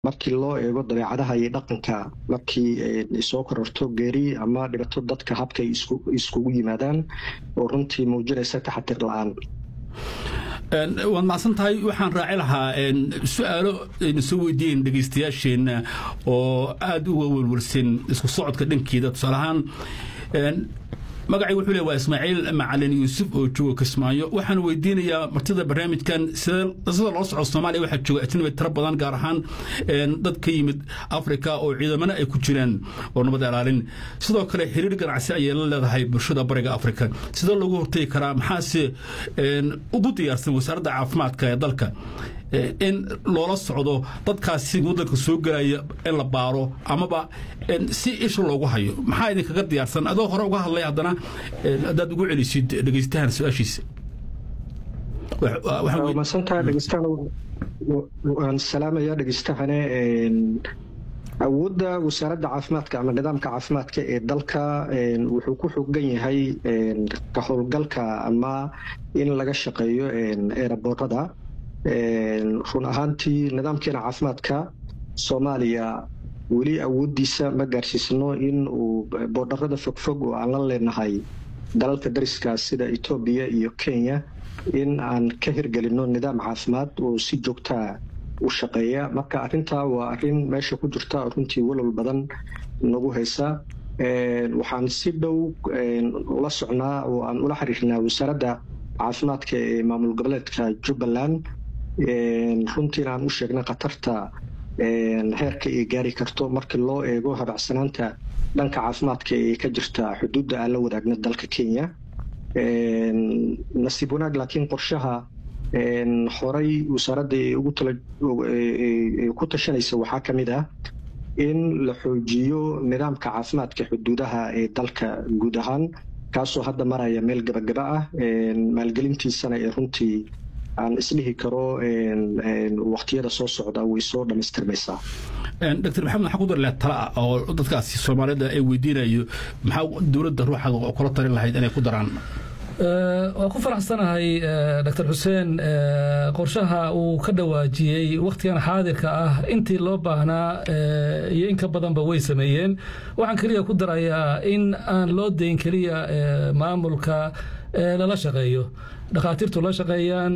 markii loo eego dabeecadaha iyo dhaqanka markii soo kororto geeri ama dhibato dadka habkay iskugu yimaadaan oo runtii muujinaysa taxatir la-aan waad macsan tahay waxaan raaci lahaa su-aalo aynu soo weydiiyen dhegaystayaasheenna oo aada uga welwelsan isku socodka dhankeeda tusaale ahaan magacay wuxuu le waa ismaaciil macalin yuusuf oo jooga kismaayo waxaan weydiinayaa martida barnaamijkan sida loo soco soomaaliya waxaa jooga ajnabi tiro badan gaar ahaan dad ka yimid afrika oo ciidamana ay ku jiraan oo nabad ilaalin sidoo kale xiriir ganacsi ayay la leedahay bulshada bariga afrika sidee loogu hortegi karaa maxaase ugu diyaarsan wasaaradda caafimaadka ee dalka in loola socdo dadkaasi waddanka soo gelaya in la baaro amaba si isha loogu hayo maxaa idinkaga diyaarsan adoo hore uga hadlay haddana haddaad ugu celisid dhegaystahan su-aashiisa masantaha dhegeystahan waan salaamaya dhegeystahane awoodda wasaaradda caafimaadka ama nidaamka caafimaadka ee dalka wuxuu ku xogan yahay ka howlgalka ama in laga shaqeeyo eeraboorada run ahaantii nidaamkeena caafimaadka soomaaliya weli awooddiisa ma gaarsiisno in uu boodharada fogfog oo aan la leenahay dalalka dariska sida etoobiya iyo kenya in aan ka hirgelinno nidaam caafimaad oo si joogtaa u shaqeeya marka arrintaa waa arrin meesha ku jirta runtii walwal badan nagu haysa waxaan si dhow ula socnaa oo aan ula xiriirnaa wasaaradda caafimaadka ee maamul goboleedka jubbaland runtiina aan u sheegnay khatarta heerka ay gaari karto markii loo eego habacsanaanta dhanka caafimaadka ee ka jirta xuduudda aan la wadaagna dalka kenya nasiib wanaag laakiin qorshaha horey wasaaradda ku tashanaysa waxaa ka mid ah in la xoojiyo nidaamka caafimaadka xuduudaha ee dalka guud ahaan kaasoo hadda maraya meel gabagaba ah maalgelintiisana ee runtii aan isdhihi karo waktiyada soo socda way soo dhamaystirmaysaa dr maxamed waxaa ku darle tala ah oo dadkaasi soomaalida ay weydiinayo maxaa dowladda ruuxa kula talin lahayd inay ku daraan waa ku faraxsanahay dr xuseen qorshaha uu ka dhawaajiyey wakhtigan xaadirka ah intii loo baahnaa iyo in ka badanba way sameeyeen waxaan keliya ku darayaa in aan loo dayn keliya maamulka lala shaqeeyo dhakhaatiirtu la shaqeeyaan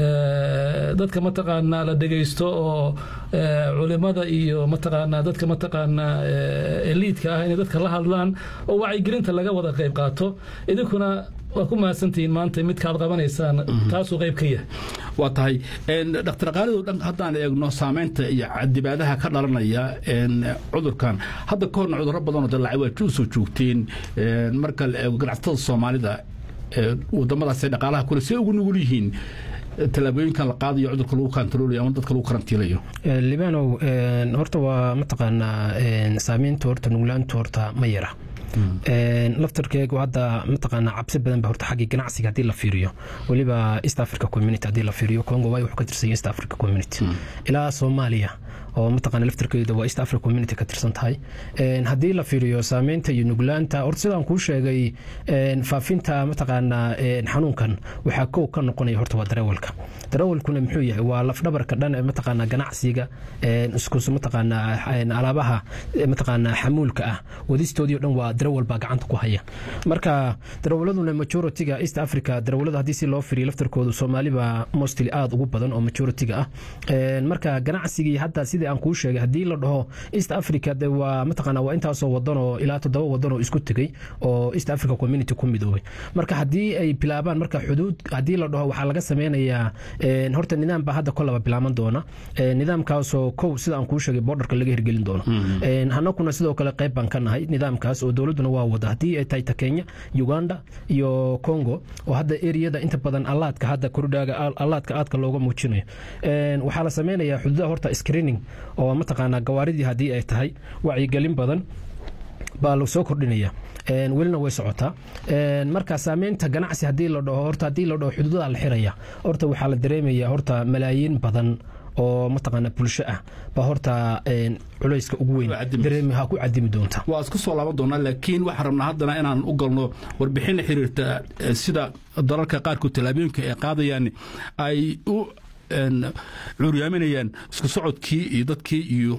dadka mataqaanaa la dhegaysto oo culimada iyo mataqaanaa dadka mataqaanaa eliidka ah inay dadka la hadlaan oo wacyigelinta laga wada qayb qaato idinkuna waa ku mahadsantihiin maanta midkaad qabanaysaan taasuu qayb ka yahay waa tahay dhaktar qaalidow dhan haddaan eegno saamaynta iyo cadibaadaha ka dhalanaya cudurkan hadda ka horna cudurro badanoo dallacay waa u soo joogteen marka la eego ganacsatada soomaalida wadamadaas dhaqaalaha kule see ugu nugul yihiin tallaabooyinkan la qaadayo cudurka lagu kantaroolayo ama dadka lagu karantiilayo libanow horta waa mataqaanaa saamaynta horta nuglaanta horta ma yara laftarkeegu hadda mataqaanaa cabsi badan ba horta xaggii ganacsiga haddii la fiiriyo weliba east africa community haddii la fiiriyo congo waay wuxuu ka tirsan yahay east africa community ilaa soomaaliya oo mataqaana laftarkeedu waa east africa community ka tirsan tahay haddii la fiiriyo saameynta iyo nuglaanta horta sidaan kuu sheegay faafinta mataqaanaa xanuunkan waxaa kow ka noqonaya horta waa darawalka darawalkuna muxuu yahay waa lafdhabarka dhan ee mataqaanaa ganacsiga iskus mataqaanaa alaabaha mataqaanaa xamuulka ah wadistoodii o dhan waa darawal baa gacanta ku haya marka darawaladuna majoritiga east africa darawalada haddii si loo firiyo laftarkoodu soomaaliba mostly aada ugu badan oo majoritiga ah marka ganacsigii hadda sidii aan kuu sheegay haddii la dhaho east africa de waa mataqaana waa intaasoo wadan oo ilaa toddoba wadan oo isku tegey oo east africa community ku midoobay marka haddii ay bilaabaan marka xuduud haddii la dhaho waxaa laga sameynayaa horta nidaam baa hadda kolaba bilaaban doona nidaamkaasoo kow sida aan kuu sheegay borderka laga hirgelin doono hanakuna sidoo kale qayb baan ka nahay nidaamkaas oo dowladuna waa wada haddii ay tahay ta kenya uganda iyo congo oo hadda eriyada inta badan allaadka hadda kordhaaga allaadka aadka looga muujinayo waxaa la sameynayaa xuduudaha horta screening oo mataqaanaa gawaaridii haddii ay tahay wacyigelin badan baa la soo kordhinaya welina way socotaa marka saameynta ganacsi hadii la dhaho horta haddii la dhaho xuduudaha la xiraya horta waxaa la dareemaya horta malaayiin badan oo mataqaana bulsho ah baa horta culayska ugu weyn dareemaha ku cadimi doonta waa isku soo laaban doonaa laakiin waxaan rabnaa haddana inaan u galno warbixin la xiriirta sida dalalka qaarkood tallaabooyinka ay qaadayaan ay u curyaaminayaan isku socodkii iyo dadkii iyo